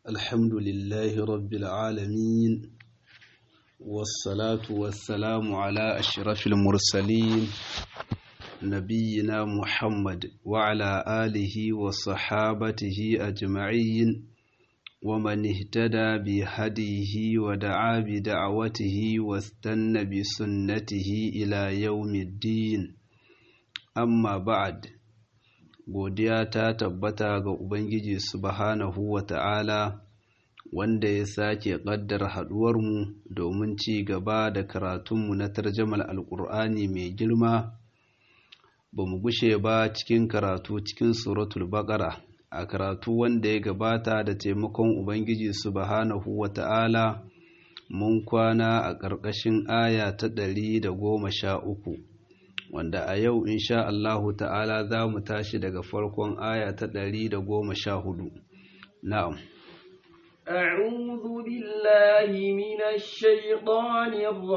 الحمد لله رب العالمين والصلاة والسلام على أشرف المرسلين نبينا محمد وعلى آله وصحابته أجمعين ومن اهتدى بهديه ودعا بدعوته واستنى بسنته إلى يوم الدين amma ba'ad godiya ta tabbata ga ubangiji subhanahu wa ta'ala wanda ya sake ƙaddar haɗuwarmu domin ci gaba da karatunmu na tarjamar alƙur'ani mai girma ba mu gushe ba cikin karatu cikin suratul baƙara a karatu wanda ya gabata da taimakon ubangiji subhanahu wa ta'ala mun kwana a ƙarƙashin aya ta ɗari da goma sha uku wanda a yau insha Allahu ta'ala za mu tashi daga farkon aya ta ɗari da goma sha hudu. Na'am. أعوذ بالله من الشيطان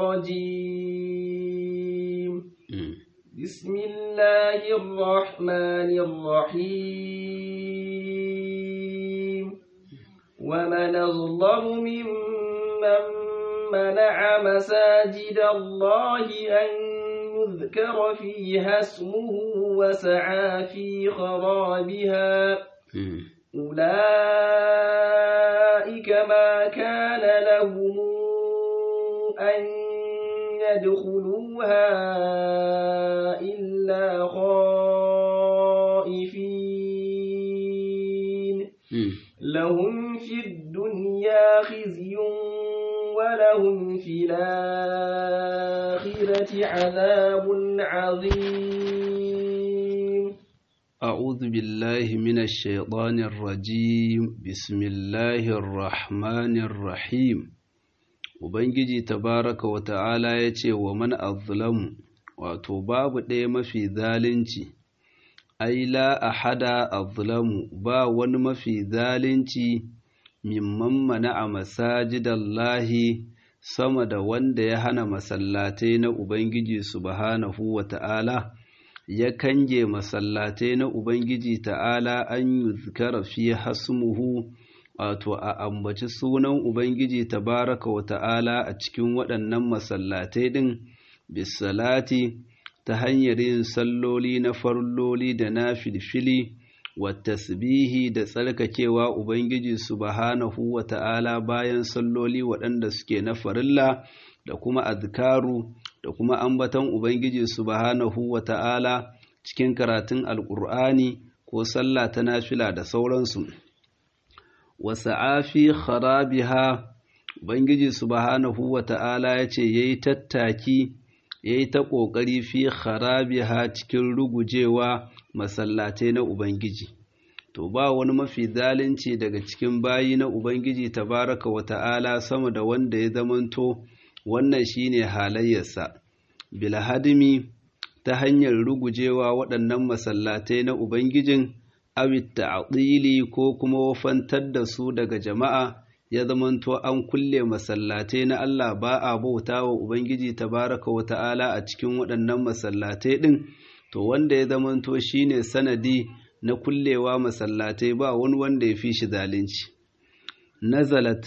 الرجيم بسم الله الرحمن الرحيم ومن أظلم ممن منع مساجد الله أن يذكر فيها اسمه وسعى في خرابها أولئك ما كان لهم أن يدخلوها إلا خائفين لهم في الدنيا خزي ولهم في الآخرة عذاب عظيم أعوذ بالله من الشيطان الرجيم بسم الله الرحمن الرحيم Ubangiji tabaraka wa ta'ala ya ce wa man azlamu wato babu ɗaya mafi zalunci, ai la ahada azlamu ba wani mafi zalunci mimman mana a masajidallahi sama da wanda ya hana masallatai na Ubangiji subhanahu wa ta'ala, ya kange masallatai na Ubangiji ta'ala an yi zikara fi hasmuhu, wato a ambaci sunan Ubangiji tabaraka wa ta'ala a cikin waɗannan masallatai ɗin, bisalati ta hanyar yin salloli na farloli da na filfili. tasbihi da tsarkakewa Ubangiji subhanahu wa ta'ala bayan salloli waɗanda suke na farilla da kuma azkaru da kuma ambaton Ubangiji subhanahu wa ta'ala cikin karatun alƙur'ani ko sallah ta nafila da sauransu. Wasa'afi kharabiha Ubangiji subhanahu wa ta'ala ya ce ya yi tattaki ya yi ta ƙoƙari fi kharabiha cikin rugujewa masallatai na Ubangiji. To ba wani mafi zalunci daga cikin bayi na Ubangiji tabaraka wa ta'ala sama da wanda ya zamanto wannan shine halayyarsa. Bilhadimi ta hanyar rugujewa waɗannan masallatai na Ubangijin awit ta'dili ko kuma wafantar da su daga jama'a ya zamanto an kulle masallatai na Allah ba a bauta wa Ubangiji tabaraka wa ta'ala a cikin waɗannan masallatai ɗin. to wanda ya zamanto shine sanadi na kullewa masallatai ba wani wanda ya fi shi zalunci nazalat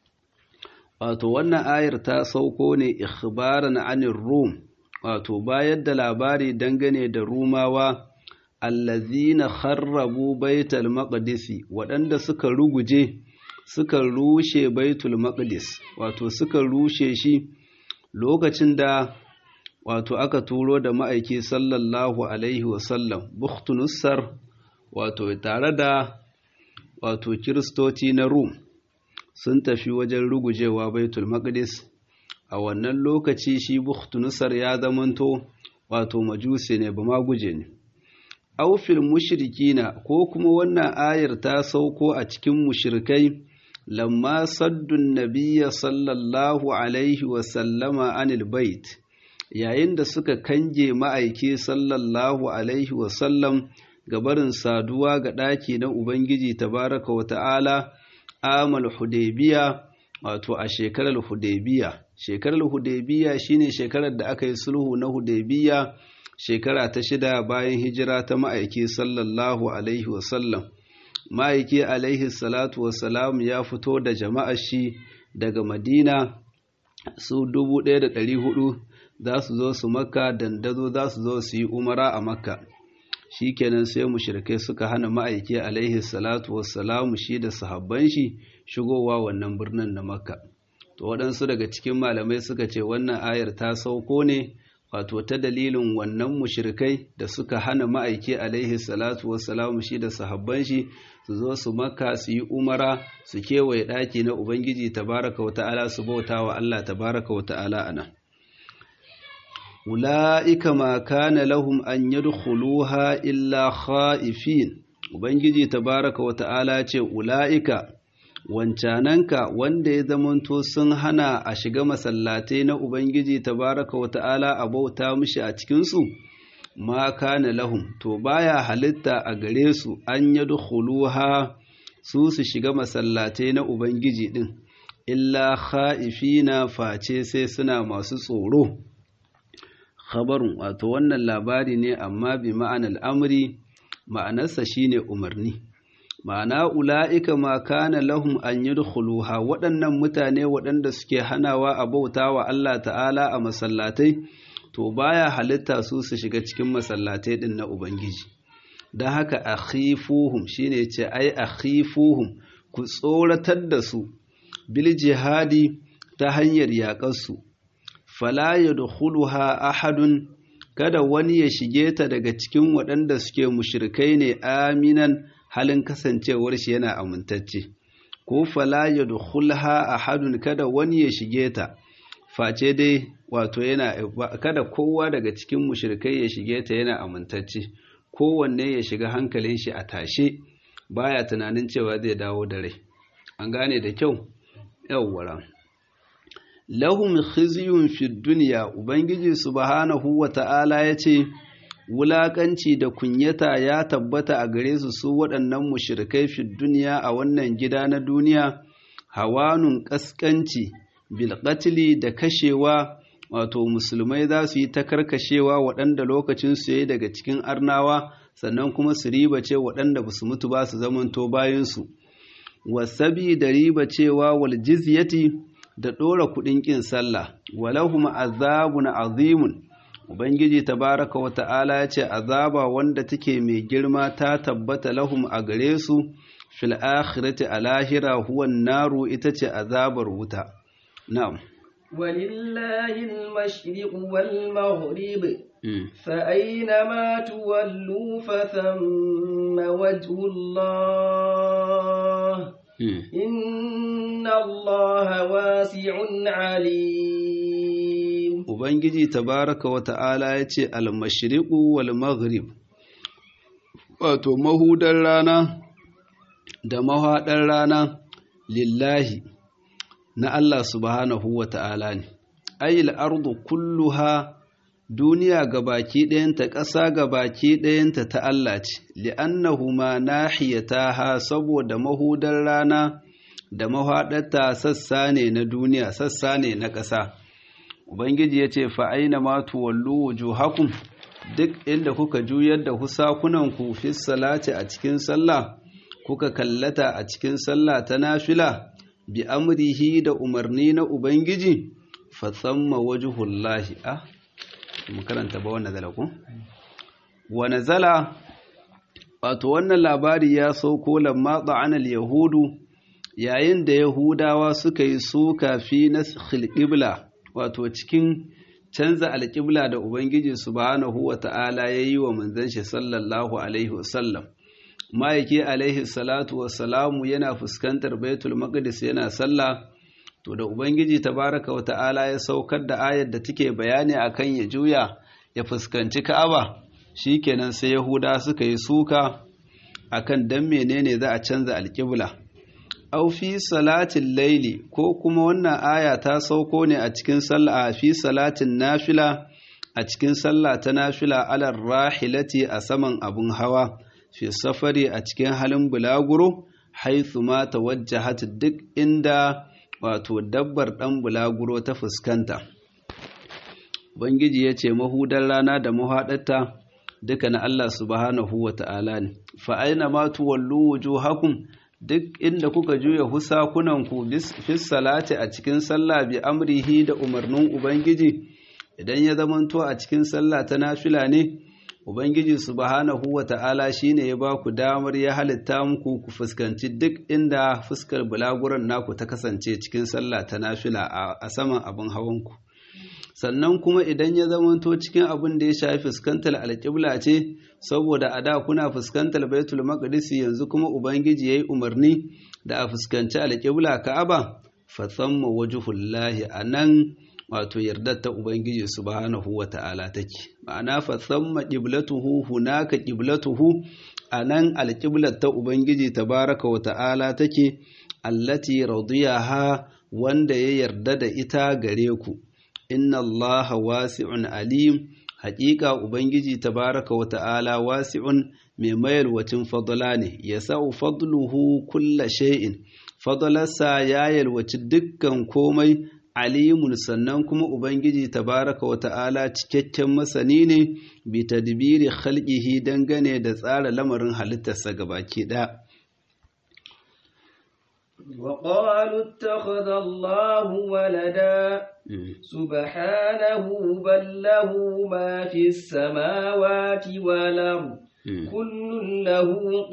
wato wannan ayar ta sauko ne ikhbaran anir rum wato bayar da labari dangane da rumawa allazina kharrabu baitul maqdisi waɗanda suka ruguje suka rushe baitul maqdis wato suka rushe shi lokacin da wato aka turo da ma'aiki sallallahu alaihi wasallam buktunussar wato tare da wato kiristoci na rum sun tafi wajen rugujewa baitul maqdis a wannan lokaci shi buktunussar ya zamanto wato majusi ne ba ma guje ne aufil mushrikina ko kuma wannan ayar ta sauko a cikin mushrikai lamma saddun nabiyya sallallahu alaihi wasallama anil bait yayin da suka kange ma'aiki sallallahu alaihi wasallam ga barin saduwa ga ɗaki na Ubangiji tabaraka wa ta'ala amal hudaybiya wato a shekarar hudaybiya shekarar hudaybiya shine shekarar da aka yi sulhu na hudaybiya shekara ta shida bayan hijira ta ma'aiki sallallahu alaihi wasallam ma'aiki alaihi salatu wassalam ya fito da jama'ar shi daga madina su dubu ɗaya da ɗari hudu za su zo su makka dandazo za su zo su yi umara a makka shikenan sai mushrikai suka hana ma'aiki alaihi salatu wassalamu shi da sahabban shi shigowa wannan birnin na makka to waɗansu daga cikin malamai suka ce wannan ayar ta sauko ne wato ta dalilin wannan mushrikai da suka hana ma'aiki alaihi salatu wassalamu shi da sahabban shi su zo su makka su yi umara su kewaye ɗaki na ubangiji tabaraka wa ta'ala su bauta wa allah tabaraka wa ta'ala a nan ula'ika ma kana lahum an yadkhuluha illa kha'ifin ubangiji tabaraka wa ta'ala ce ula'ika wancananka wanda ya zamanto sun hana a shiga masallatai na ubangiji tabaraka wa ta'ala a bauta mishi a cikinsu ma kana lahum to baya halitta a gare su an yadkhuluha su su shiga masallatai na ubangiji din illa kha'ifina face sai suna masu tsoro khabarun wato wannan labari ne amma bi ma'anar amri ma'anarsa shine umarni ma'ana ula'ika ma kana lahum an yadkhuluha waɗannan mutane waɗanda suke hanawa a bauta wa Allah ta'ala a masallatai to baya halitta su su shiga cikin masallatai din na ubangiji don haka akhifuhum shine ce ai akhifuhum ku tsoratar da su bil jihadi ta hanyar yaƙarsu fala yadkhuluha ahadun kada wani ya shige ta daga cikin waɗanda suke mushrikai ne aminan halin kasancewar shi yana amintacce ko fala yadkhulha ahadun kada wani ya shige ta face dai wato yana kada kowa daga cikin mushrikai ya shige ta yana amintacce kowanne ya shiga hankalin shi a tashe baya tunanin cewa zai dawo da rai an gane da kyau yawwara lahum khizyun fid dunya ubangiji subhanahu wata'ala yace wulakanci da kunyata ya tabbata a gare su su waɗannan mushrikai fid dunya a wannan gida na duniya hawanun kaskanci bil qatli da kashewa wato musulmai za su yi ta karkashewa waɗanda lokacin su yayi daga cikin arnawa sannan kuma su riba ce waɗanda ba su mutu ba su zamanto bayansu wasabi da riba cewa wal jizyati da ɗora kuɗin ƙin sallah walahum azabun azimun ubangiji tabaraka wa ta'ala ya ce azaba wanda take mai girma ta tabbata lahum a gare su fil akhirati a lahira huwa naru ita ce azabar wuta na'am ولله المشرق والمغرب فأينما تولوا فثم وجه الله إن الله واسع عليم Ubangiji tabaraka wa ta'ala ya ce almashriqu wal maghrib wato mahudar rana da mahaɗar rana lillahi na Allah subhanahu wa ta'ala ne ayil ardu kulluha duniya gabaki ɗayanta ƙasa gabaki ɗayanta ta Allah ce li'annahu ma nahiyataha saboda mahudar rana da mahaɗarta sassa ne na duniya sassa ne na ƙasa ubangiji ya ce fa'aina ma tuwallu wujuhakum duk inda kuka juyar da husakunanku fi salati a cikin sallah kuka kallata a cikin sallah ta nafila bi amrihi da umarni na ubangiji fa tsamma wajhullahi ah mu karanta ba wannan zala ko wa nazala wato wannan labari ya sauko lamma ta'ana yahudu yayin da yahudawa suka yi suka fi naskhil qibla wato cikin canza alƙibla da ubangiji subhanahu wata'ala yayi wa manzon shi sallallahu alaihi wasallam ma'aiki alaihi salatu wassalamu yana fuskantar baitul maqdis yana sallah to da ubangiji tabaraka wa ta'ala ya saukar da ayar da take bayani akan ya juya ya fuskanci ka'aba shikenan sai yahuda suka yi suka akan dan menene za a canza alƙibla aw fi salatin laili ko kuma wannan aya ta sauko ne a cikin sallah fi salatin nafila a cikin sallah ta nafila alar rahilati a saman abun hawa fi safari a cikin halin bulaguro haithu ma tawajjahat duk inda wato dabbar dan bulaguro ta fuskanta Ubangiji ya ce mahudar rana da mahaɗarta duka na Allah subhanahu wa ta'ala ne fa aina ma tuwallu wujuhakum duk inda kuka juya husakunanku fis salati a cikin sallah bi amrihi da umarnin ubangiji idan ya zamanto a cikin sallah ta nafila ne ubangiji subhanahu wata'ala shine ya ba ku damar ya halitta muku ku fuskanci duk inda fuskar bulaguran naku ta kasance cikin sallah ta nafila a saman abin hawanku sannan kuma idan ya zamanto cikin abin da ya shafi fuskantar alƙibla ce saboda a da kuna fuskantar baitul maqdis yanzu kuma ubangiji yayi umarni da a fuskanci alƙibla ka'aba fa thamma wajhullahi anan wato yardar ta ubangiji subhanahu wata'ala take ma'ana fa thamma qiblatuhu hunaka qiblatuhu anan alqiblat ta ubangiji tabaraka wata'ala take allati radiyaha wanda ya yarda da ita gare ku inna allaha wasi'un alim haƙiƙa ubangiji tabaraka wata'ala wasi'un mai mayalwacin fadla ne yasau fadluhu kulla shay'in fadlarsa ya yalwaci dukkan komai alimun sannan kuma Ubangiji tabaraka wa ta'ala cikakken masani ne bi tadbiri khalqihi dangane da tsara lamarin halittarsa gabaki ɗaya. وقالوا اتخذ الله ولدا سبحانه بل له ما في السماوات والأرض كل له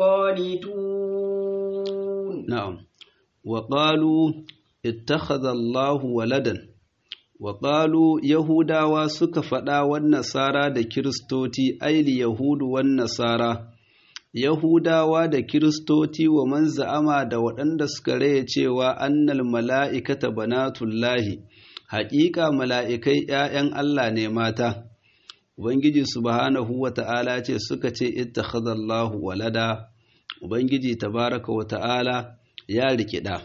قانتون نعم وقالوا ittakhadha Allahu waladan wa qalu yahudawa suka faɗa wan nasara da kiristoti aili yahudu wan nasara yahudawa da kiristoti wa man za'ama da waɗanda suka raye cewa annal mala'ikata banatullahi haƙiƙa mala'ikai ‘ya'yan Allah ne mata ubangiji subhanahu wa ta'ala ce suka ce ittakhadha Allahu walada ubangiji tabaraka wa ta'ala ya rikida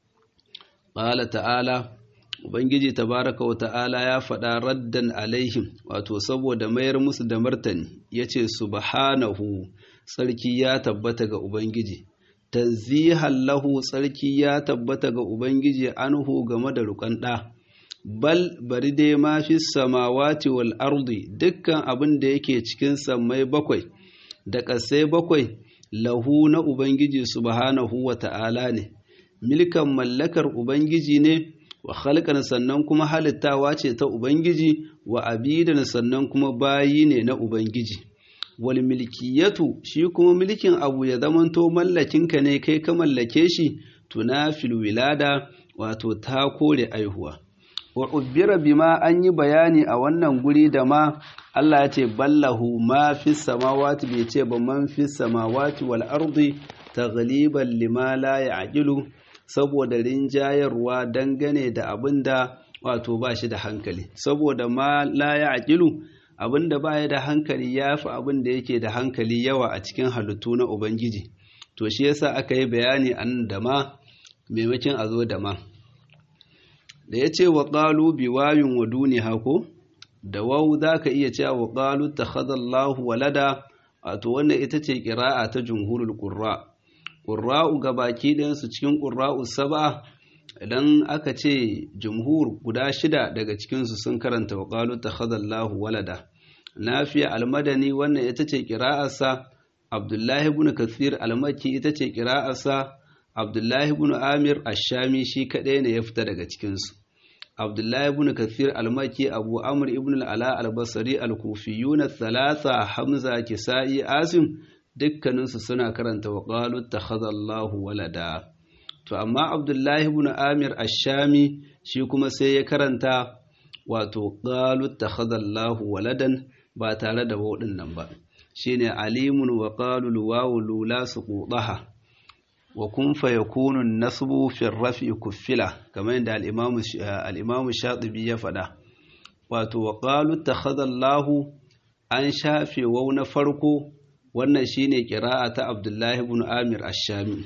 Ƙala ta'ala, Ubangiji tabaraka wa ta'ala ya faɗa raddan alaihim, wato saboda mayar musu da martani, ya ce, Subhanahu, tsarki ya tabbata ga Ubangiji, tanzihan lahu tsarki ya tabbata ga Ubangiji anhu game da rukan ɗa. Bal bari dai ma fi samawati wal ardi dukkan abin da yake cikin sammai bakwai da ƙasai bakwai lahu na Ubangiji subhanahu wa ta'ala ne. milkan mallakar Ubangiji ne, wa halkan sannan kuma halittawa ce ta Ubangiji, wa abidan sannan kuma bayi ne na Ubangiji. Wal milkiyatu shi kuma milkin abu ya zamanto mallakinka ne kai ka mallake shi, tunafil wilada wato ta kore aihuwa. Wa ubbira bima an yi bayani a wannan guri da ma Allah ya ce ballahu ma fi samawati bai ce ba man fi samawati wal ardi taghliban lima la ya'qilu saboda rinjayarwa dangane da abin da wato ba shi da hankali saboda ma la ya aƙilu abin da ba ya da hankali ya fi abin da yake da hankali yawa a cikin halittu na ubangiji to shi yasa aka yi bayani an da ma maimakon a zo da ma da ya ce wa ƙalu bi wayun wa duni hako da wau za ka iya cewa wa ƙalu ta walada wato wannan ita ce ƙira'a ta jumhurul ƙurra ƙurra'u ga baki ɗayansu cikin ƙurra'u saba idan aka ce jumhur guda shida daga cikinsu sun karanta wa ƙalu ta khadallahu walada nafiya almadani wannan ita ce ƙira'arsa abdullahi ibn kathir almaki ita ce ƙira'arsa abdullahi ibn amir ashami shi kaɗai ne ya fita daga cikinsu abdullahi ibn kathir almaki abu amr ibn al'ala albasari alkufiyuna thalatha hamza kisa'i asim dukkaninsu suna karanta wa ƙalu ta walada to amma abdullahi ibn amir ashami shi kuma sai ya karanta wato ƙalu ta waladan ba tare da waɗin nan ba shine alimun wa ƙalu luwawu lula su ƙuɗaha wa kun fa yakunu nasbu fi rafi kuffila kamar yadda al-imamu shatibi ya faɗa wato wa ƙalu ta an shafe wau na farko wannan shine ƙira'a ta Abdullahi ibn Amir Ash-Shami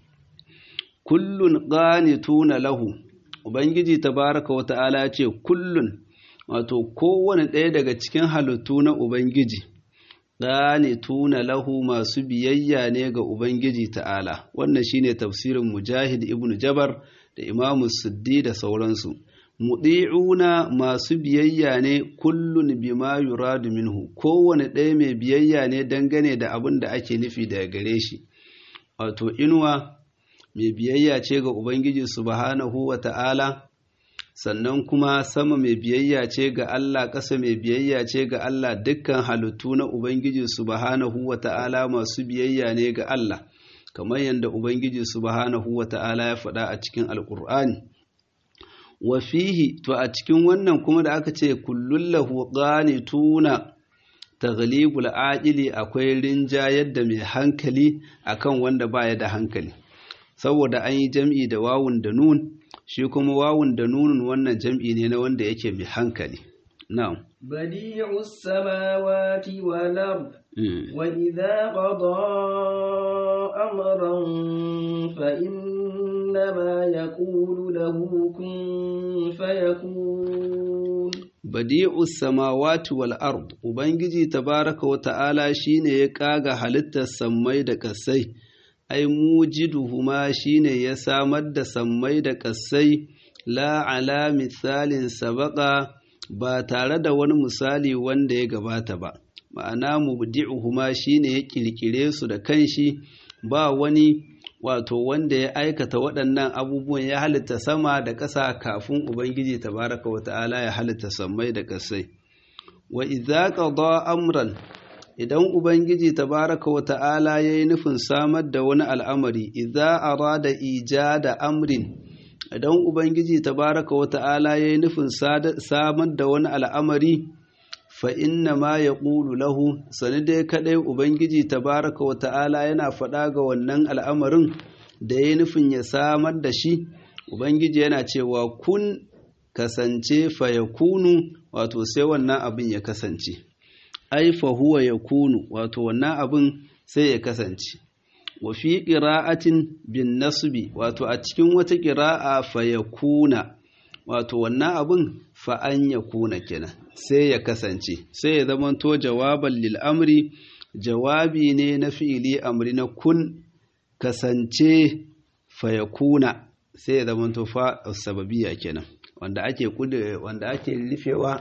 kullun qanituna lahu ubangiji tabaraka wa ta'ala ce kullun wato kowane ɗaya daga cikin halittu na ubangiji qanituna lahu masu biyayya ne ga ubangiji ta'ala wannan shine tafsirin Mujahid ibn Jabar da Imam Suddi da sauransu mudi'una masu biyayya ne kullun bima yuradu minhu kowane ɗaya mai biyayya ne dangane da abin da ake nufi daga gare shi wato inuwa mai biyayya ce ga ubangiji subhanahu wa ta'ala sannan kuma sama mai biyayya ce ga Allah ƙasa mai biyayya ce ga Allah dukkan halittu na ubangiji subhanahu wa ta'ala masu biyayya ne ga Allah kamar yadda ubangiji subhanahu wa ta'ala ya faɗa a cikin alƙur'ani wa fihi to a cikin wannan kuma da aka ce kullun lahu qanituna taghlibul aqili akwai rinjayar da mai hankali akan wanda baya da hankali saboda an yi jam'i da wawun da nun shi kuma wawun da nunun wannan jam'i ne na wanda yake mai hankali na'am badi'u samawati wal ard wa idha qada amran fa innama yaqulu lahu kun fayakun badi'u samawati wal ard ubangiji tabaraka wa ta'ala shine ya kaga halittar sammai da kasai ai mujiduhuma shine ya samar da sammai da kasai la ala misalin sabaka ba tare da wani misali wanda ya gabata ba ma'ana mubdi'uhuma shine ya kirkire su da kanshi ba wani wato wanda ya aikata waɗannan abubuwan ya halitta sama da ƙasa kafin ubangiji tabaraka wa ta'ala ya halitta sammai da ƙasai wa idza qada amran idan Ubangiji tabaraka wa ta'ala ya yi nufin samar da wani al'amari, idza arada ijada amrin, idan Ubangiji tabaraka wa ta'ala ya yi nufin samar da wani al'amari, fa inna ma ya ƙulu lahu, sani dai kaɗai Ubangiji tabaraka wa ta'ala yana faɗa ga wannan al'amarin da ya yi nufin ya samar da shi, Ubangiji yana cewa kun kasance fa ya kunu, wato sai wannan abin ya kasance. ai fa huwa yakunu wato wannan abin sai ya kasance wa fi qira'atin bin nasbi wato a cikin wata qira'a fa yakuna wato wannan abin fa an yakuna kenan sai ya kasance sai ya zamanto jawaban lil amri jawabi ne na fi'ili amri na kun kasance fa yakuna sai ya zamanto fa sababiyya kenan wanda ake kude wanda ake rufewa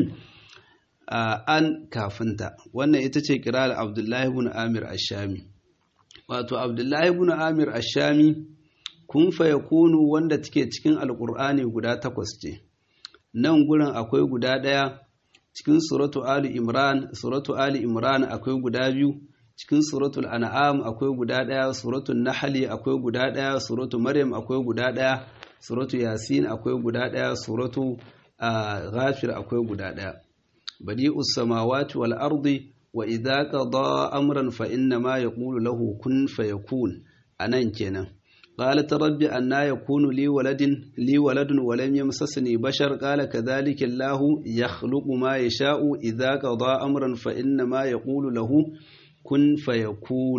Uh, an kafinta wannan ita ce kirar abdullahi ibn amir ashami wato abdullahi ibn amir ashami kun ya kunu wanda take cikin alkur'ani guda takwas ce nan gurin akwai guda ɗaya cikin suratu ali imran suratu ali imran akwai guda biyu cikin suratul an'am akwai guda ɗaya suratul nahli akwai guda ɗaya suratu maryam akwai guda ɗaya suratu yasin akwai guda ɗaya suratu uh, ghafir akwai guda ɗaya بديء السماوات والأرض وإذا قضى أمرا فإنما يقول له كن فيكون أنا كنا قالت رب أنا يكون لي ولد لي ولد ولم يمسسني بشر قال كذلك الله يخلق ما يشاء إذا قضى أمرا فإنما يقول له كن فيكون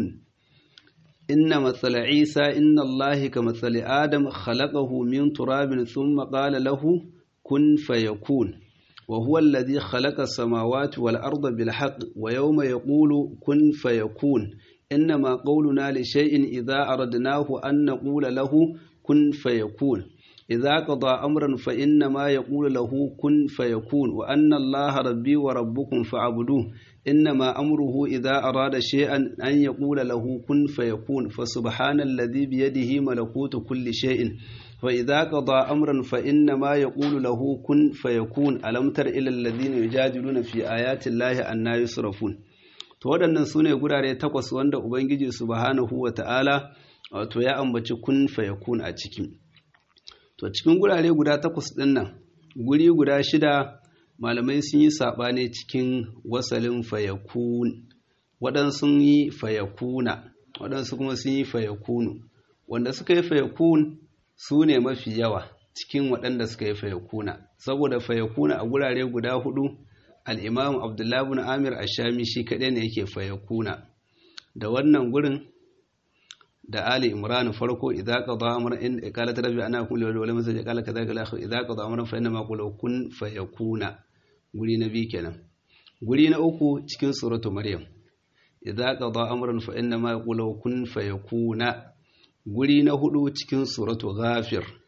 إن مثل عيسى إن الله كمثل آدم خلقه من تراب ثم قال له كن فيكون وهو الذي خلق السماوات والأرض بالحق ويوم يقول كن فيكون إنما قولنا لشيء إذا أردناه أن نقول له كن فيكون إذا قضى أمرا فإنما يقول له كن فيكون وأن الله ربي وربكم فاعبدوه إنما أمره إذا أراد شيئا أن يقول له كن فيكون فسبحان الذي بيده ملكوت كل شيء فإذا قضى أمرا فإنما يقول له كن فيكون ألم تر إلى الذين يجادلون في آيات الله أن يصرفون to waɗannan su ne gurare takwas wanda Ubangiji subhanahu wa ta'ala wato ya ambaci kun fayakun a ciki to cikin gurare guda takwas ɗin nan guri guda shida malamai sun yi saɓane cikin wasalin fayakun waɗansu yi fayakuna waɗansu kuma sun yi fayakunu wanda suka yi fayakun su ne mafi yawa cikin waɗanda suka yi fayakuna saboda fayakuna a gurare guda hudu al'imam abdullahi bin amir ashami shi kaɗai ne yake fayakuna da wannan gurin da ali imran farko idza qada amran in qalat rabbi ana kulli wal wal masaj qala kadhalika al akhir idza qada amran fa inna ma qulu kun fayakuna guri na biyu kenan guri na uku cikin suratu maryam idza qada amran fa inna ma yaqulu kun fayakuna guri na hudu cikin suratu ghafir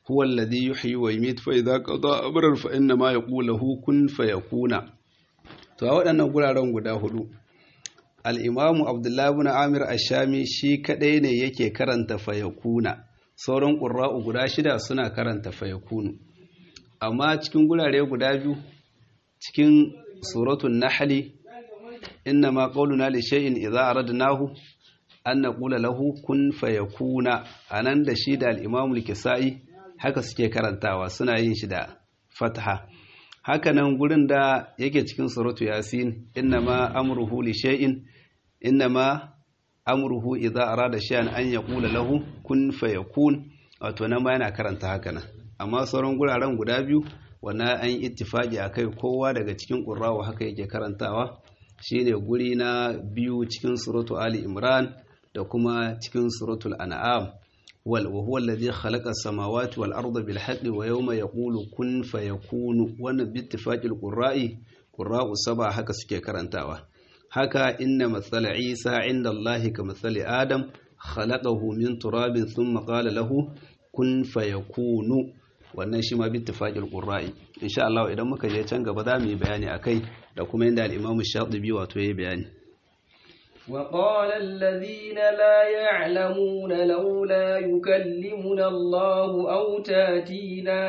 huwa alladhi yuhyi wa yumiit fa idza qada amran fa inna ma yaqulu lahu kun fayakuna to a waɗannan guraren guda hudu al-imamu abdullahi ibn amir ash-shami shi kadai ne yake karanta fayakuna sauran qurra'u guda shida suna karanta fayakunu amma cikin gurare guda biyu cikin suratul nahli inna ma qawluna li shay'in idza aradnahu an naqula lahu kun fayakuna anan da shi da al-imamu al-kisai haka suke karantawa suna yin shi da fatha haka nan gurin da yake cikin suratu yasin inna ma amruhu li shay'in inna ma amruhu idza arada shay'an an yaqula lahu kun fayakun wato nan ma yana karanta haka nan amma sauran guraren guda biyu wannan an yi ittifaki akai kowa daga cikin qurrawa haka yake karantawa shine guri na biyu cikin suratu ali imran da kuma cikin suratul an'am wal wa huwa alladhi khalaqa as-samawati wal arda bil haqqi wa yawma yaqulu kun fayakunu wannan bi ittifaqil qurra'i qurra'u saba haka suke karantawa haka inna matsala isa inda allahi ka matsali adam khalaqahu min turabin thumma qala lahu kun fayakunu wannan shi ma bi ittifaqil qurra'i insha Allah idan muka je can gaba za mu yi bayani akai da kuma inda al-Imam Shatibi wato yayi bayani وقال الذين لا يعلمون لولا يكلمنا الله أو تاتينا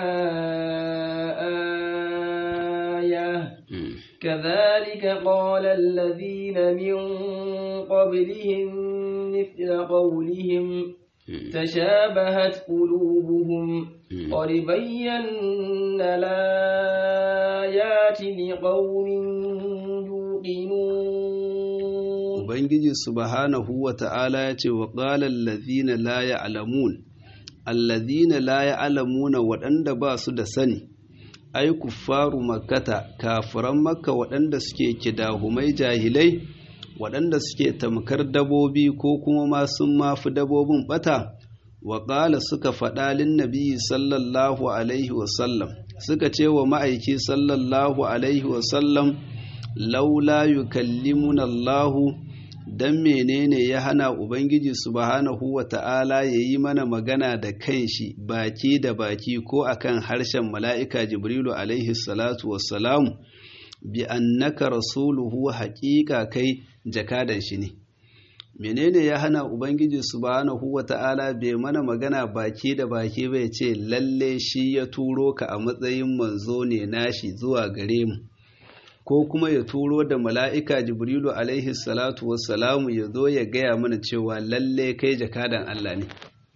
آية كذلك قال الذين من قبلهم مثل قولهم تشابهت قلوبهم قد بينا الآيات لقوم يوقنون Ubangiji subhanahu wa ta'ala ya ce wa ƙalar lazina la ya alamun, allazina la ya alamuna waɗanda ba su da sani, ai kuffaru makkata kafiran makka waɗanda suke kidahumai jahilai, waɗanda suke tamkar dabobi ko kuma ma sun mafi dabobin ɓata, wa ƙala suka faɗa lin nabi sallallahu alaihi wasallam, suka ce wa ma'aiki sallallahu alaihi wasallam, laula yukallimuna Allahu dan menene ya hana Ubangiji subhanahu wa ta'ala ya yi mana magana da kanshi baki da baki ko akan harshen mala'ika Jibrilu alaihi salatu wassalamu bi annaka rasuluhu haƙiƙa kai jakadan shi ne. Menene ya hana Ubangiji subhanahu wa ta'ala bai mana magana baki da baki bai ce lalle shi ya turo ka a matsayin manzo ne nashi zuwa gare mu. ko kuma ya turo da mala'ika jibrilu alaihi salatu wassalamu ya zo ya gaya mana cewa lalle kai jakadan Allah ne.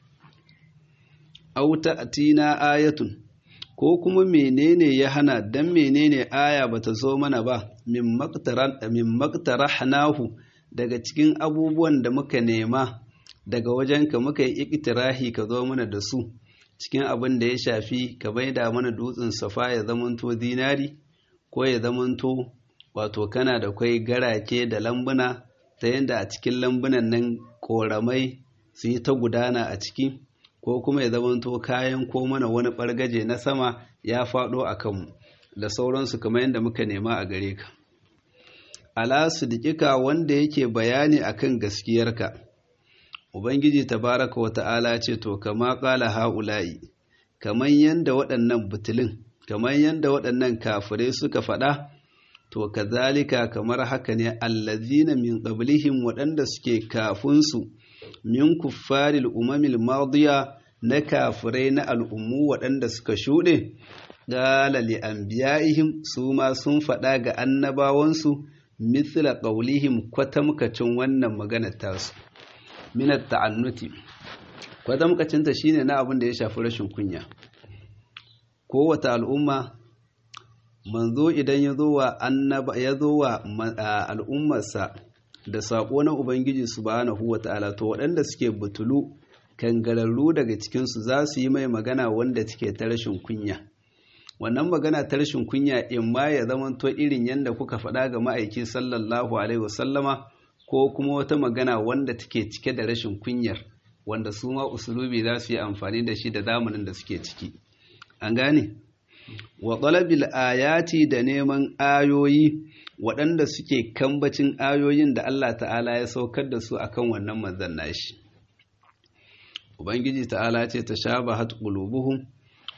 Auta atina ayatun, ko kuma menene ya hana don menene aya ba ta zo mana ba, min maktarahnahu daga cikin abubuwan da muka nema daga wajenka muka yi ikitirahi ka zo mana da su, cikin abin da ya shafi ka bai da mana dutsen safa ya zamanto dinari. ko ya zamanto wato kana da kwai garake da lambuna ta yadda a cikin lambunan nan koramai su yi ta gudana a ciki ko kuma ya zamanto kayan ko mana wani ɓargaje na sama ya faɗo a kanmu da sauransu kamar yadda muka nema a gare ka ala sidikika wanda yake bayani akan gaskiyarka ubangiji tabaraka wa ta'ala ce to kama ƙala ha'ula'i kamar yadda waɗannan butulin kamar yadda waɗannan kafirai suka faɗa to kazalika kamar haka ne allazina min qablihim waɗanda suke kafunsu min kuffaril umamil madiya na kafirai na al'ummu waɗanda suka shuɗe qala li anbiya'ihim su ma sun faɗa ga annabawansu mithla qawlihim kwatamkacin wannan magana tasu min at-ta'annuti kwatamkacin ta shine na abin da ya shafi rashin kunya kowace al'umma manzo idan ya zo wa annaba ya zo wa al'ummarsa da saƙo na ubangiji subhanahu wata'ala to waɗanda suke butulu kangararru daga cikinsu za su yi mai magana wanda take ta rashin kunya wannan magana ta rashin kunya in ma ya zamanto irin yadda kuka faɗa ga ma'aiki sallallahu alaihi wasallama ko kuma wata magana wanda take cike da rashin kunyar wanda su ma usulubi za su yi amfani da shi da zamanin da suke ciki an gane wa talabil ayati da neman ayoyi waɗanda suke kambacin ayoyin da Allah ta'ala ya saukar da su akan wannan manzon nashi ubangiji ta'ala ce ta shabahat qulubuhum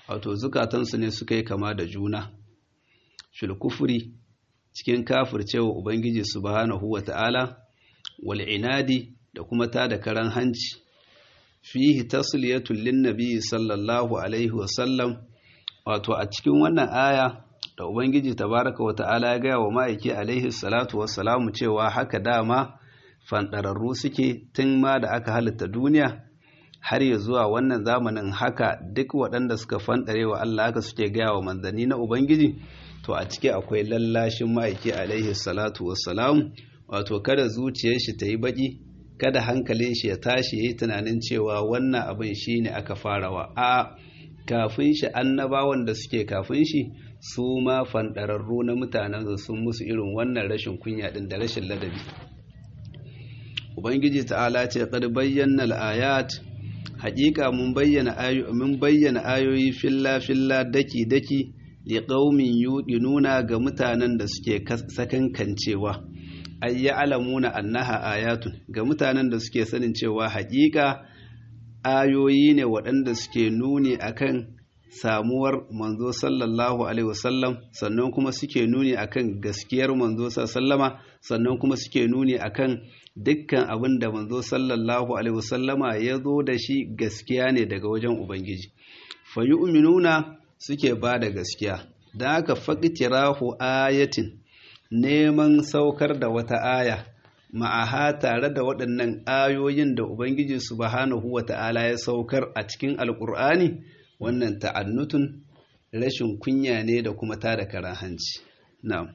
wato zukatansu ne suka yi kama da juna fil kufri cikin kafircewa ubangiji subhanahu wata'ala wal inadi da kuma ta da karan hanci fihi tasliyatul lin nabi sallallahu alaihi wasallam wato a cikin wannan aya da ubangiji tabaraka wata'ala ya gaya wa ma'aiki alaihi salatu wassalamu cewa haka dama fanɗararru suke tun ma da aka halitta duniya har ya zuwa wannan zamanin haka duk waɗanda suka fanɗare wa Allah haka suke gaya wa manzanni na ubangiji to a ciki akwai lallashin ma'aiki alaihi salatu wassalamu wato kada zuciyar shi ta yi baƙi kada hankalin shi ya tashi ya yi tunanin cewa wannan abin shi ne aka farawa a kafin shi annabawan da suke kafin shi su ma fanɗararru na mutanen sun musu irin wannan rashin kunya ɗin da rashin ladabi ubangiji ta'ala ce qad bayyana al-ayat haƙiƙa mun bayyana ayoyi mun bayyana ayoyi filla filla daki daki li qaumin yuqinuna ga mutanen da suke sakankancewa ay ya'lamuna annaha ayatun ga mutanen da suke sanin cewa haƙiƙa ayoyi ne waɗanda suke nuni akan samuwar manzo sallallahu alaihi wasallam sannan kuma suke nuni akan gaskiyar manzo sallama sannan kuma suke nuni akan dukkan abin da manzo sallallahu alaihi wasallama ya zo da shi gaskiya ne daga wajen ubangiji fa yu'minuna suke ba da gaskiya da aka faqtirahu ayatin neman saukar da wata aya ma'aha tare da waɗannan ayoyin da ubangiji subhanahu wata'ala ya saukar a cikin alƙur'ani wannan ta'annutun rashin kunya ne da kuma tada karan hanci na'am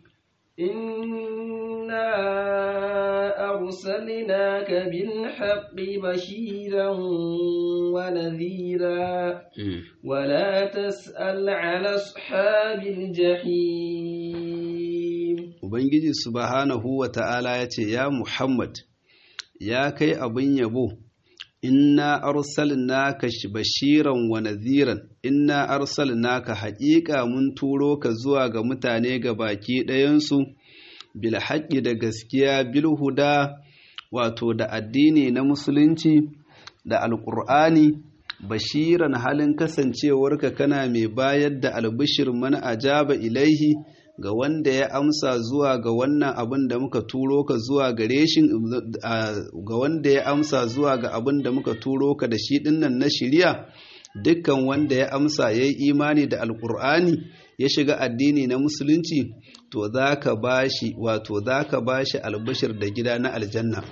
inna arsalnaka bil haqqi bashiran wa nadhira wa la tas'al 'ala ashabil jahim ubangiji subhanahu wa ta'ala yace ya muhammad ya kai abin yabo inna arsalnaka bashiran wa nadhiran inna arsalnaka haƙiƙa mun turo ka zuwa ga mutane ga baki ɗayansu bil haqqi da gaskiya bil huda wato da addini na musulunci da alƙur'ani bashiran halin kasancewarka kana mai bayar da albishir man ajaba ilaihi ga wanda ya amsa zuwa ga wannan abin da muka turo ka zuwa gare shi ga wanda ya amsa zuwa ga abin da muka turo ka da shi dinnan na shirya dukkan wanda ya amsa ya yi imani da alkur'ani ya shiga addini na musulunci to za ka bashi wato za ka bashi albashir da gida na aljanna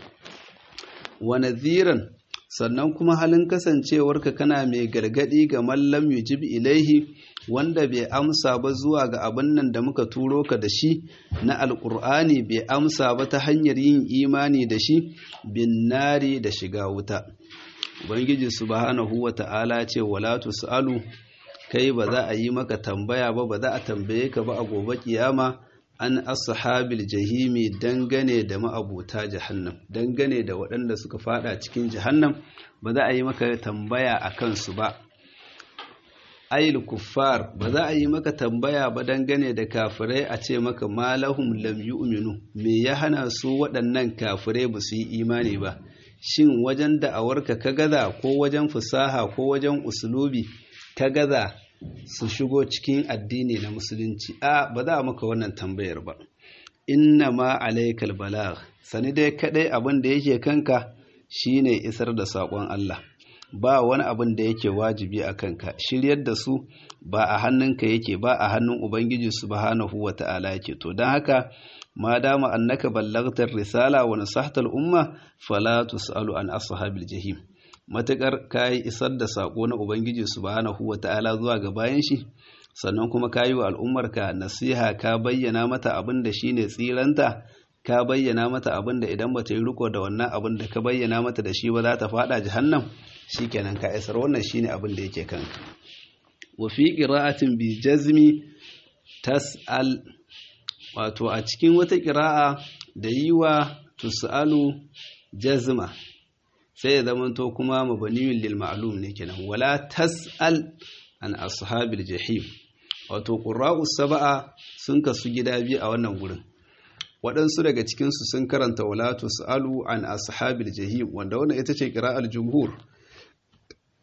wa nadhiran sannan kuma halin kasancewarka kana mai gargadi ga mallam yujib ilaihi wanda bai amsa ba zuwa ga abin nan da muka turo ka da shi na alkur'ani bai amsa ba ta hanyar yin imani da shi bin nari da shiga wuta ubangiji subhanahu wa ta'ala ce wala tusalu kai ba za a yi maka tambaya ba ba za a tambaye ka ba a gobe kiyama an ashabil jahimi dangane da ma'abuta jahannam dangane da waɗanda suka fada cikin jahannam ba za a yi maka tambaya a kansu ba ayil kuffar ba za a yi maka tambaya ba dangane da kafirai a ce maka malahum lam yu'minu me ya hana su waɗannan kafirai ba su yi imani ba shin wajen da'awarka ka gaza ko wajen fusaha ko wajen usulubi ka gaza su shigo cikin addini na musulunci a ba za a maka wannan tambayar ba inna ma alaikal balagh sani dai kadai abin da yake kanka shine isar da saƙon Allah ba wani abin da yake wajibi a kanka shiryar da su ba a hannunka yake ba a hannun ubangiji subhanahu wata'ala yake to don haka ma dama annaka ballaghtar risala wa nasahtal umma fala tusalu an ashabil jahim matakar kayi isar da sako na ubangiji subhanahu wata'ala zuwa ga bayan shi sannan kuma kayi wa al'ummarka nasiha ka bayyana mata abin da shine tsiranta ka bayyana mata abin da idan bata yi riko da wannan abin da ka bayyana mata da shi ba za ta fada jahannam shikenan ka isar wannan shine abin da yake kanka wa fi qira'atin bi jazmi tas'al wato a cikin wata qira'a da yi wa tus'alu jazma sai ya zamanto kuma mabaniyun lil ma'lum ne kenan wala tas'al an ashabil jahim wato qurra'u sab'a sun kasu gida biyu a wannan gurin waɗansu daga cikinsu sun karanta wala tus'alu an ashabil jahim wanda wannan ita ce qira'al jumhur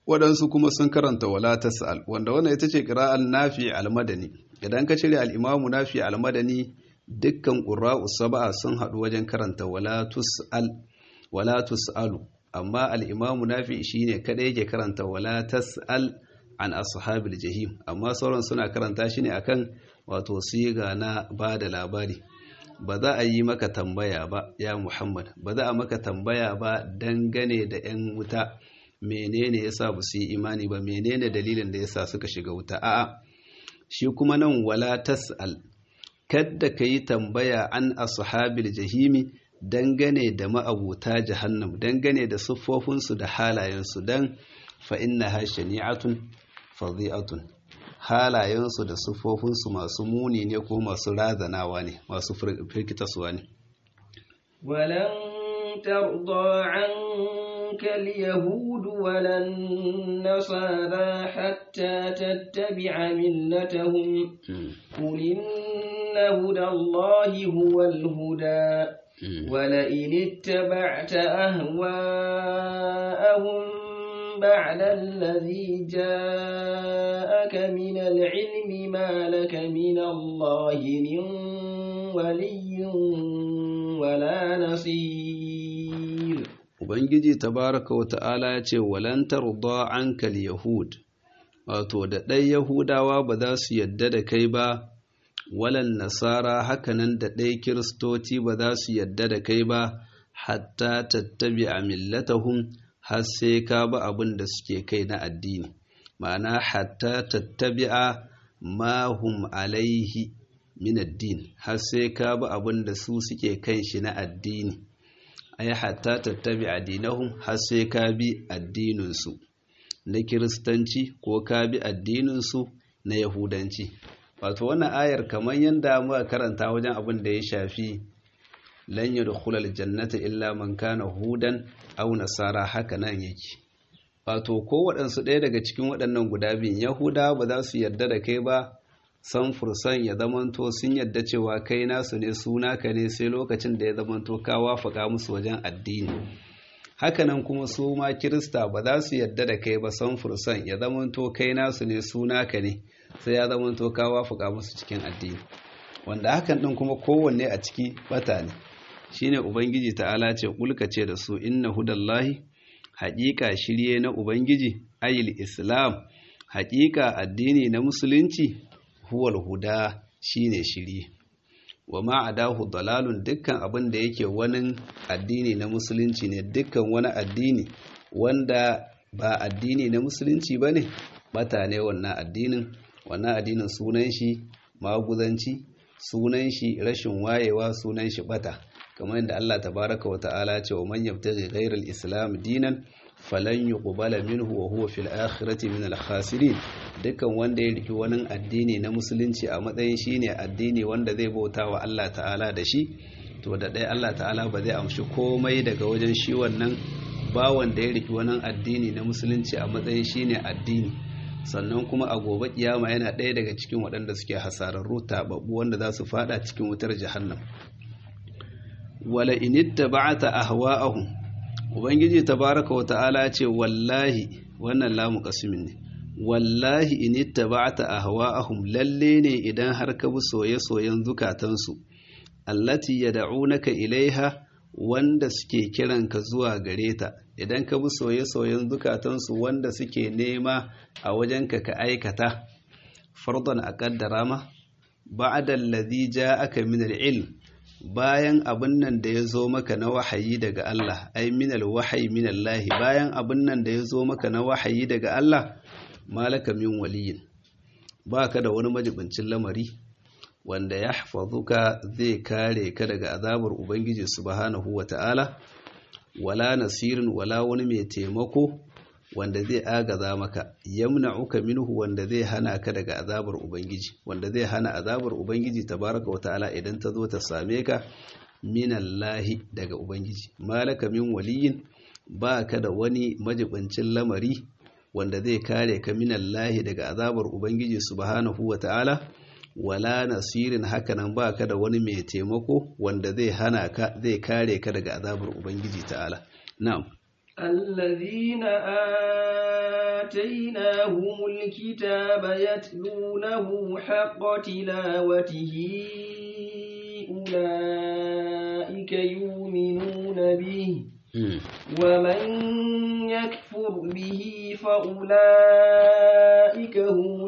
waɗansu kuma sun karanta wala tas'al wanda wannan ita ce qira'al nafi al-madani idan ka cire al-imamu nafi al-madani dukkan qurra'u sab'a sun haɗu wajen karanta wala tus'al wala tus'alu amma al-imamu nafi shine kada yake karanta wala tas'al an ashabil jahim amma sauran suna karanta shi ne akan wato siga na bada labari ba za a yi maka tambaya ba ya Muhammad ba za a maka tambaya ba dangane da 'yan wuta menene yasa ba su yi imani ba menene dalilin da yasa suka shiga wuta a'a shi kuma nan wala tas'al kadda ka yi tambaya an ashabil jahimi dangane da ma'abuta jahannam dangane da siffofinsu da halayensu dan fa innaha shani'atun fadhi'atun halayensu da siffofinsu masu muni ne ko masu razanawa ne masu firkitaswa ne ولن ترضى عنك اليهود ولا النصارى حتى تتبع ملتهم قل إن هدى الله هو الهدى ولئن اتبعت أهواءهم بعد الذي جاءك من العلم ما لك من الله من ولي ولا نصير Ubangiji tabaraka wa ta'ala ya ce, Walantar ankal Yahud, wato da ɗai Yahudawa ba za su yadda da kai ba, walan Nasara hakanan da ɗai Kiristoci ba za su yadda da kai ba, hatta tattabi a millatahum har sai ka ba abin da suke kai na addini, ma'ana hatta tattabi'a ma hum alaihi min addini, har sai ka ba abin da su suke kan shi na addini. ai hatta tattabi addinahum har sai ka bi addininsu na kiristanci ko ka bi addininsu na yahudanci wato wannan ayar kamar yadda muka karanta wajen abin da ya shafi lan yadkhulal jannata illa man kana hudan aw nasara haka nan yake wato ko waɗansu ɗaya daga cikin waɗannan guda biyun yahuda ba za su yarda da kai ba san fursan ya zamanto sun yadda cewa kai nasu ne suna ka ne sai lokacin da ya zamanto ka wafaka musu wajen addini hakanan kuma su ma kirista ba za su yadda da kai ba san fursan ya zamanto kai nasu ne suna ka ne sai ya zamanto ka wafaka musu cikin addini wanda hakan din kuma kowanne a ciki bata ne shine ubangiji ta'ala ce kulka ce da su inna hudallahi haƙiƙa shirye na ubangiji ayil islam haƙiƙa addini na musulunci huwal huda shine shiri wa ma adahu dalalun dukkan abin da yake wani addini na musulunci ne dukkan wani addini wanda ba addini na musulunci ba ne bata ne wannan addinin wannan addinin sunan shi maguzanci sunan shi rashin wayewa sunan shi bata kamar yadda Allah tabaraka wa ta'ala ce wa man yabtaghi ghayra al-islam dinan falan yuqbala minhu wa huwa fil akhirati min al-khasirin dukkan wanda ya riki wani addini na musulunci a matsayin shine addini wanda zai bauta wa Allah ta'ala da shi to da ɗaya Allah ta'ala ba zai amshi komai daga wajen shi wannan ba wanda ya riki wani addini na musulunci a matsayin shine addini sannan kuma a gobe kiyama yana ɗaya daga cikin waɗanda suke hasararru taɓaɓɓu wanda za su fada cikin wutar jahannam wala initta ba'ata ahwa'ahum ubangiji tabaraka wa ta'ala ce wallahi wannan lamu qasmin ne wallahi initta ba'ata ahwa'ahum lalle ne idan har ka bi soye-soyen zukatansu allati yad'unaka ilaiha wanda suke kiranka zuwa gare ta idan ka bi soye-soyen zukatansu wanda suke nema a wajenka ka aikata fardan a kaddara ma ba'da allazi ja'aka min al-ilm bayan abin nan da ya zo maka na wahayi daga Allah ai minal wahayi minallahi bayan abin nan da ya zo maka na wahayi daga Allah malaka min waliyin baka da wani majibincin lamari wanda ya hafazuka zai kare ka daga azabar ubangiji subhanahu wata'ala wala nasirin wala wani mai taimako wanda zai agaza maka yamna'uka minhu wanda zai hana ka daga azabar ubangiji wanda zai hana azabar ubangiji tabaraka wa ta'ala idan ta zo ta same ka minallahi daga ubangiji malaka min waliyin ba ka da wani majibancin lamari wanda zai kare ka minallahi daga azabar ubangiji subhanahu wa ta'ala wala nasirin hakanan ba ka da wani mai taimako wanda zai hana ka zai kare ka daga azabar ubangiji ta'ala na'am الذين آتيناهم الكتاب يتلونه حق تلاوته أولئك يؤمنون به ومن يكفر به فأولئك هم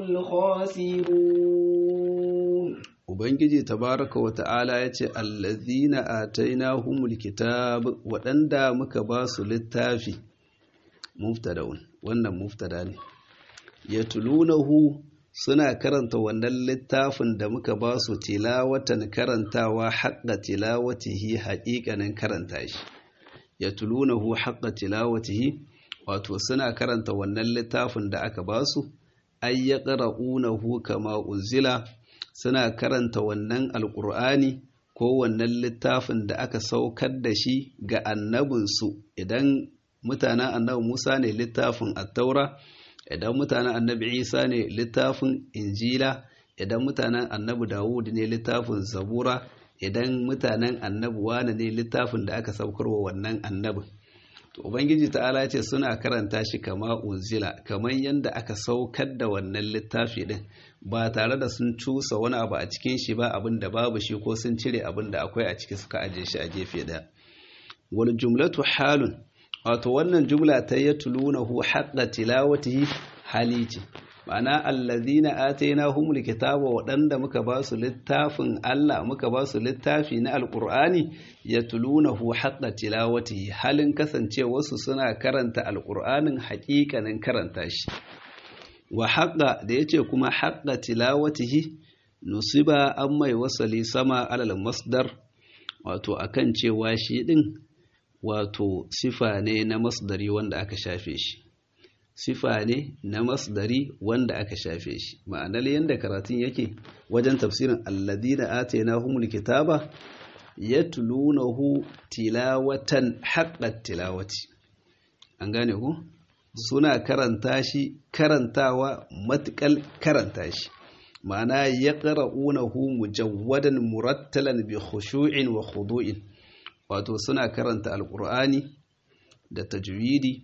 الخاسرون Ubangiji tabaraka wa ta'ala ya ce, Allazina atainahumul kitab waɗanda muka ba su littafi, muftadaun, wannan muftada ne, ya tulunahu suna karanta wannan littafin da muka ba su tilawatan karantawa haƙa tilawatihi haƙiƙanin karanta shi. Ya tulunahu haƙa tilawatihi, wato suna karanta wannan littafin da aka ba su, ay ya ƙara'unahu kama unzila suna karanta wannan alƙur'ani ko wannan littafin da aka saukar da shi ga annabinsu idan mutanen annabi Musa ne littafin attaura idan mutanen annabi Isa ne littafin injila idan mutanen annabi Dawud ne littafin zabura idan mutanen annabi wane ne littafin da aka saukarwa wannan annabin to ubangiji ta'ala ce suna karanta shi kama unzila kamar yadda aka saukar da wannan littafi din ba tare da sun cusa wani abu a cikin shi ba abin da babu shi ko sun cire abin da akwai a ciki suka aje shi a gefe daya wal jumlatu halun wato wannan jumla ta yatlunahu haqqa tilawatihi hali ce ma'ana allazina atainahumul kitaba waɗanda muka ba su littafin Allah muka ba su littafi na alqur'ani yatlunahu haqqa tilawatihi halin kasancewarsu suna karanta alqur'anin haƙiƙanin karanta shi wa haqqa da yace kuma haqqa tilawatihi nusiba an mai wasali sama alal masdar wato akan cewa shi din wato sifa ne na masdari wanda aka shafe shi sifa ne na masdari wanda aka shafe shi ma'anar yadda karatun yake wajen tafsirin alladina atainahumul kitaba yatlunahu tilawatan haqqat tilawati an gane ku suna karanta shi karantawa matukal karanta shi ma'ana yaqra'unahu mujawwadan murattalan bi khushu'in wa khudu'in wato suna karanta alqur'ani da tajwidi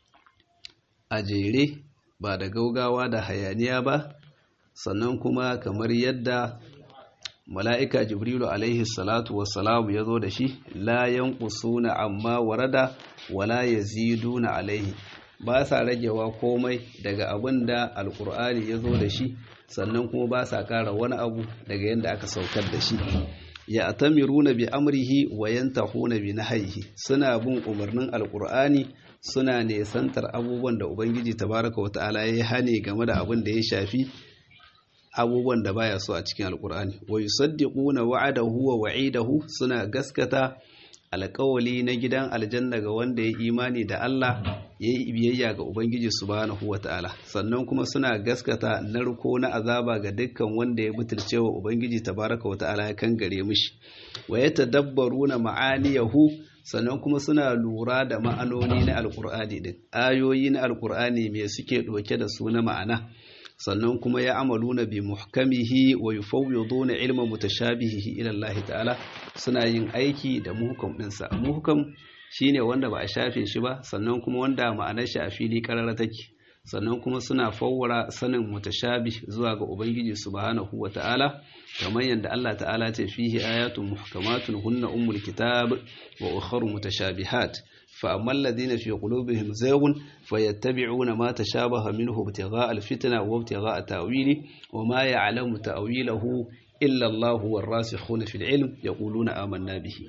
a jere ba da gaugawa da hayaniya ba sannan kuma kamar yadda mala'ika jibrilu alaihi salatu wassalamu ya zo da shi la yanqusuna amma warada wala yaziduna alaihi ba sa ragewa komai daga abin da alkur'ani ya zo da shi sannan kuma ba sa ƙara wani abu daga yadda aka saukar da shi ya atamiruna bi amrihi wa yantahuna bi nahyihi suna bin umarnin alkur'ani suna nesantar abubuwan da ubangiji tabaraka wa ta'ala ya hane game da abin da ya shafi abubuwan da baya so a cikin alkur'ani wa yusaddiquna wa'adahu wa wa'idahu suna gaskata alƙawali na gidan aljanna ga wanda ya imani da Allah ya yi biyayya ga Ubangiji subhanahu wa ta'ala sannan kuma suna gaskata narko na azaba ga dukkan wanda ya butulce wa Ubangiji tabaraka wa ta'ala ya kan gare mishi wa ya tadabbaru na ma'aniyahu sannan kuma suna lura da ma'anoni na alƙur'ani din ayoyi na alƙur'ani me suke ɗauke da su na ma'ana sannan kuma ya amaluna bi muhkamihi wa yufawwiduna ilma mutashabihihi ila Allah ta'ala suna yin aiki da muhkam dinsa muhkam shine wanda ba a shafe shi ba sannan kuma wanda ma'anar shi a fili karara take sannan kuma suna fawwara sanin mutashabih zuwa ga ubangiji subhanahu wa ta'ala kamar yadda Allah ta'ala ce fihi ayatun muhkamatun hunna ummul kitab wa ukharu mutashabihat فأما الذين في قلوبهم زيغ فيتبعون ما تشابه منه ابتغاء الفتنة وابتغاء تأويله وما يعلم تأويله إلا الله والراسخون في العلم يقولون آمنا به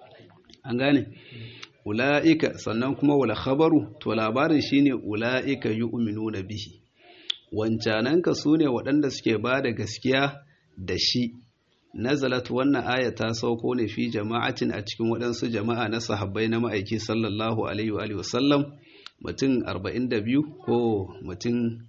أنغاني أولئك سننكم ولا خبروا تولابار شيني أولئك يؤمنون به wancananka su ne waɗanda suke ba da gaskiya da shi nazalat wannan aya ta sauko ne fi jama'atin a cikin waɗansu jama'a na sahabbai na ma'aiki sallallahu alaihi wa sallam mutum 42 ko mutum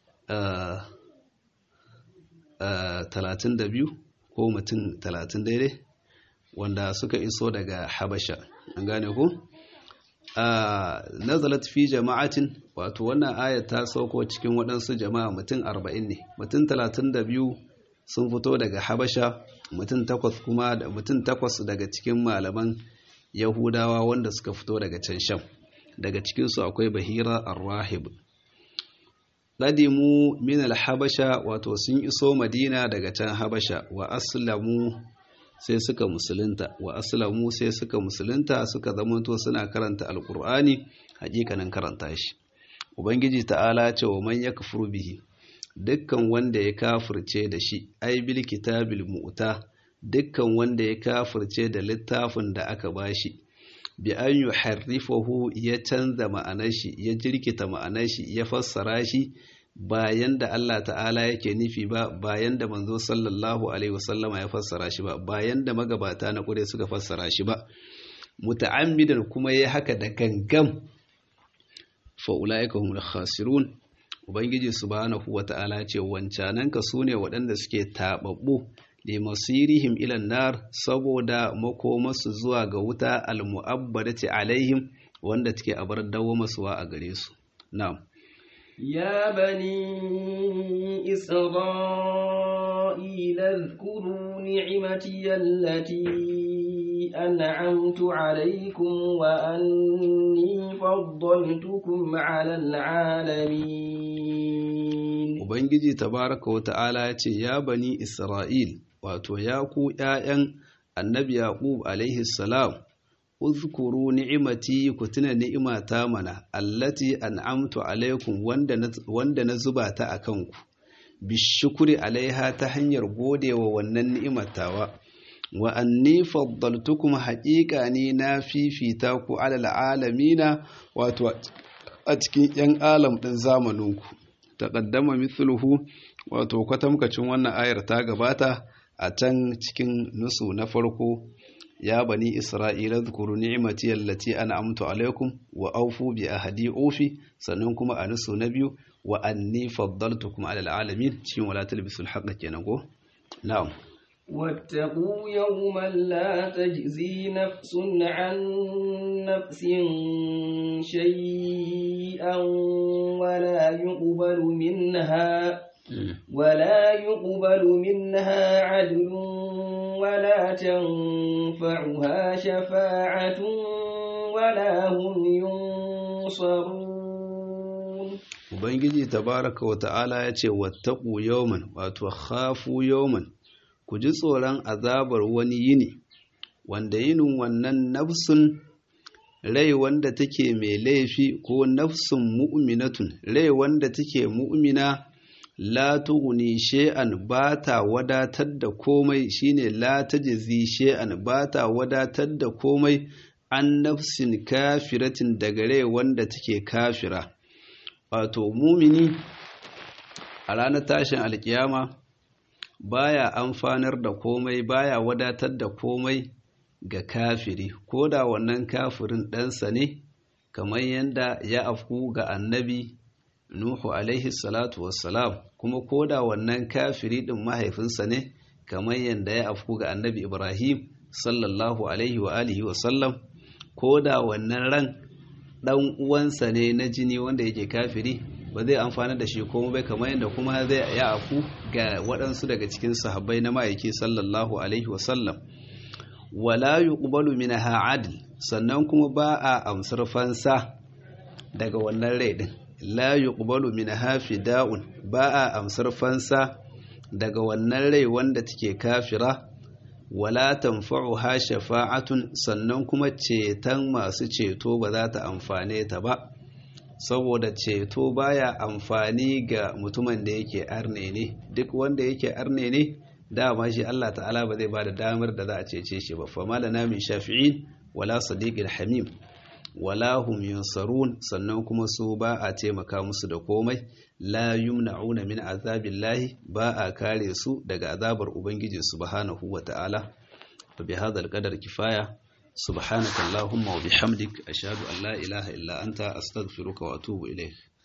32 ko mutum 30 daidai wanda suka iso daga habasha an gane ku nazalat fi jama'atin wato wannan aya ta sauko cikin waɗansu jama'a mutum 40 ne mutum 32 sun fito daga habasha mutum takwas kuma da mutum takwas daga cikin malaman yahudawa wanda suka fito daga can sham daga cikinsu akwai bahira arrahib qadimu min al-habasha wato sun iso madina daga can habasha wa aslamu sai suka musulunta wa aslamu sai suka musulunta suka zamanto suna karanta alqur'ani hakikanin karanta shi ubangiji ta'ala ce wa man yakfuru bihi dukkan wanda ya kafirce da shi ai bil kitabil mu'ta dukkan wanda ya kafirce da littafin da aka bashi bi an yuharrifahu ya canza ma'anar shi ya jirkita ma'anar shi ya fassara shi bayan da Allah ta'ala yake nufi ba bayan da manzo sallallahu alaihi wasallama ya fassara shi ba bayan da magabata na kure suka fassara shi ba muta'ammidan kuma ya haka da gangam fa ulaika humul khasirun ubangiji subhanahu wata'ala ce wancananka sune waɗanda suke tababbu li masirihim ila nar saboda makomasu zuwa ga wuta almu'abbadati alaihim wanda take abar dawo masuwa a gare su na'am يا بني إسرائيل اذكروا نعمتي التي أنعمت عليكم وأني فضلتكم على العالمين Ubangiji tabaraka wa ta'ala ya ce, Ya bani Isra'il, wato, ya ku ’ya'yan annabi Yaƙub alaihi salam, uzkuru ni'imati ku tuna ni'imata mana, allati an'amtu alaikum wanda na zuba ta a kanku, bishukuri alaiha ta hanyar godewa wannan ni'imatawa. wa anni faddaltukum haƙiƙa ni na fifita ku alal alamina wato a cikin 'yan alam ɗin zamaninku taƙaddama mithluhu wato kwatamkacin wannan ayar ta gabata a can cikin nusu na farko ya bani isra'ila zukuru ni'imati allati an'amtu alaikum wa aufu bi ahadi ofi sannan kuma a nusu na biyu wa anni faddaltukum alal alamin cikin wala talbisul haqqa kenan ko na'am واتقوا يوما لا تجزي نفس عن نفس شيئا ولا يقبل منها ولا يقبل منها عدل ولا تنفعها شفاعة ولا هم ينصرون Ubangiji tabaraka wa ta'ala ya ce, Wattaku yawman, wato, khafu yawman, ku ji tsoron azabar wani yini wanda yinin wannan nafsun rai wanda take mai laifi ko nafsun mu'minatun rai wanda take mu'mina la tughni shay'an ba ta wadatar da komai shine la tajzi shay'an ba ta wadatar da komai an nafsin kafiratin daga rai wanda take kafira wato mumini a ranar tashin alkiyama baya amfanar da komai baya wadatar da komai ga kafiri ko da wannan kafirin ɗansa ne kamar yadda ya afku ga annabi nuhu alaihi salatu wassalam kuma ko da wannan kafiri ɗin mahaifinsa ne kamar yadda ya afku ga annabi ibrahim sallallahu alaihi wa alihi wasallam ko da wannan ran ɗan uwansa ne na jini wanda yake kafiri ba zai amfana da shi komai bai kamar yadda kuma zai ya afu ga waɗansu daga cikin sahabbai na ma'aiki sallallahu alaihi wasallam wala yuqbalu minha adl sannan kuma ba a amsar fansa daga wannan rai din la yuqbalu minha fida'un ba a amsar fansa daga wannan rai wanda take kafira wala tanfa'uha shafa'atun sannan kuma ceton masu ceto ba za ta amfane ta ba saboda ceto baya amfani ga mutumin da yake arne ne duk wanda yake arne ne dama shi Allah ta'ala ba zai ba da damar da za a cece shi ba fa malana min shafi'in wala sadiqil hamim wala hum yunsarun sannan kuma su ba a taimaka musu da komai la yumna'una min azabillahi ba a kare su daga azabar ubangiji subhanahu wa ta'ala fa bi hadha al kifaya سبحانك اللهم وبحمدك أشهد أن لا إله إلا أنت أستغفرك وأتوب إليك